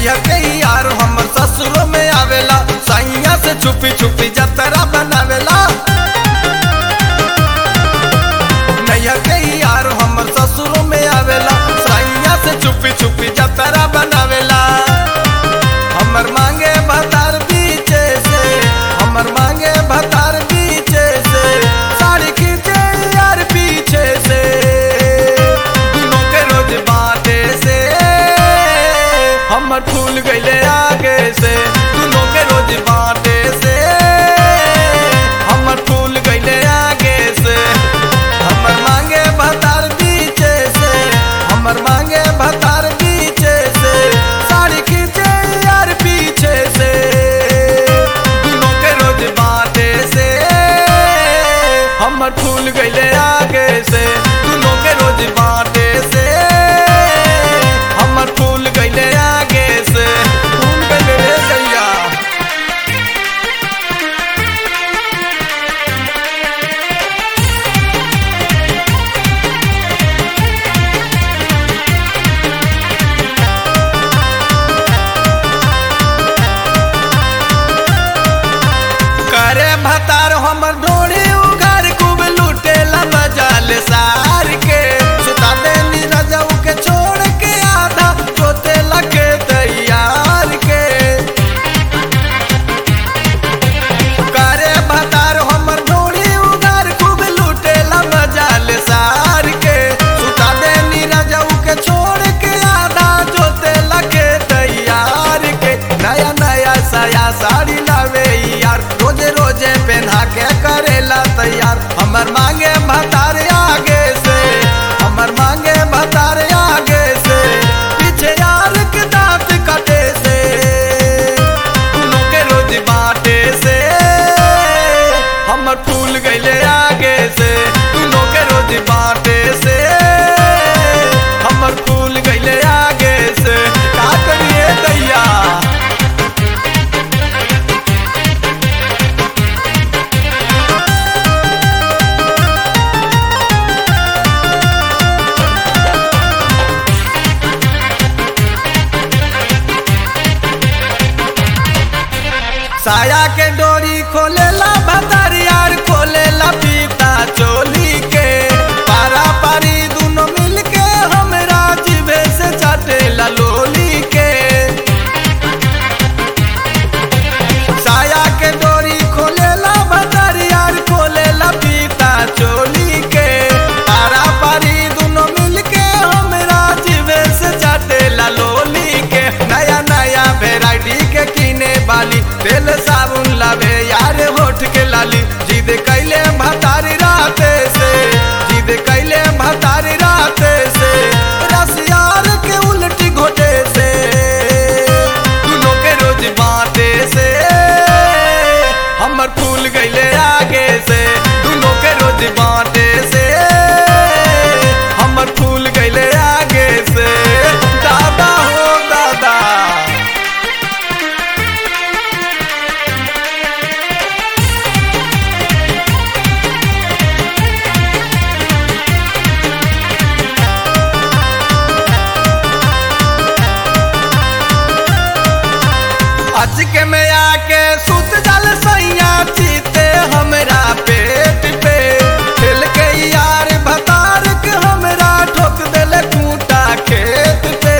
नैया के यार हमर ससुरो में आवेला सैया से छुपी छुपी जतरा बनावेला नैया के यार हमर ससुरो में आवेला सैया से छुपी छुपी जतरा बनावेला हमर मांगे भतार पीछे से हमर मांगे भतार पीछे से साड़ी खींचे यार पीछे से दुनों के रोज बाटे से हमर फूल गईले आगे से दुनों के रोज बाटे से हमर फूल गईले आगे से हमर मांगे भतार पीछे से हमर मांगे भतार पीछे से साड़ी खींचे यार पीछे से दुनों के रोज बाटे से हमर फूल गईले आगे से दुनों के रोज बाटे से हमर फूल गईले आगे से फूल गईले रे गैया करे भतार हमर ढोड़ी उघार खूब लूटेला मजाल सार के सुता देनी रजऊ के छोड़ के आधा जोते लगे तैयार के करे भतार हमर ढोड़ी उघार खूब लूटेला मजाल सार के सुता देनी रजऊ के छोड़ के आधा जोते लगे तैयार के नया नया साया साड़ी लावे यार रोजे रोजे पहना के करेला तैयार हमर मांगे भतार आगे से हमर मांगे भतार आगे से पीछे यार के दांत कटे से दुनों के रोज बाटे से हमर फूल गईले आगे से दुनों के रोज बाटे से हमर फूल गईले आगे से का करिए दैया साया के डोरी खोलेला भतार यार खोलेला पीता चोली के पारा पारी दोनों मिल के हमरा जिभे से चाटेला लोली के साया के डोरी खोलेला भतार यार खोलेला पीता चोली के पारा पारी दोनों मिल के हमरा जिभे से चाटेला लोली के नया नया वेराइटी के किने वाली तेल साबुन लावे यार होठ के लाली जिद कैले भतारी राते से जिद कैले भतारी राते से रस यार के उल्टी घोटे से दुनों के रोज बाटे से हमर फूल गईले आगे से दुनों के रोज बाटे से हमर फूल गईले आगे से दादा हो दादा अच के में आके सुत जल सैया चीते हमरा पेट पे खेल के यार भतार के हमरा ठोक देले कूटा खेत पे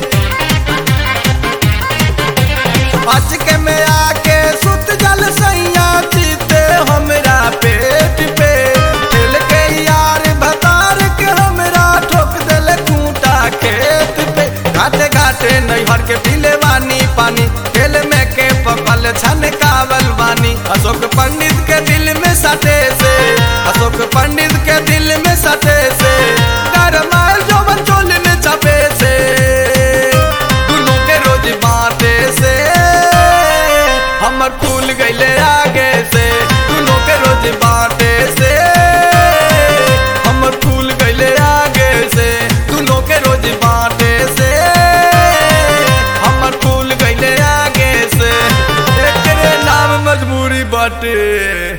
अच के में आके सुत जल सैया चीते हमरा पेट पे खेल के यार भतार के हमरा ठोक देले कूटा खेत पे घाटे घाटे नैहर के पीले वानी पानी खेल में के पकल छन कावल वानी अशोक पंडित के दिल में सटे से अशोक पंडित के दिल में सटे से गरमायल जोवन चोल में चपे से दुनों के रोज बाटे से हमर फूल गईले आगे से दुनों के रोज बाटे से हमर फूल गईले आगे से दुनों के रोज बाटे से हमर फूल गईले आगे से एकरे नाम मजबूरी बाटे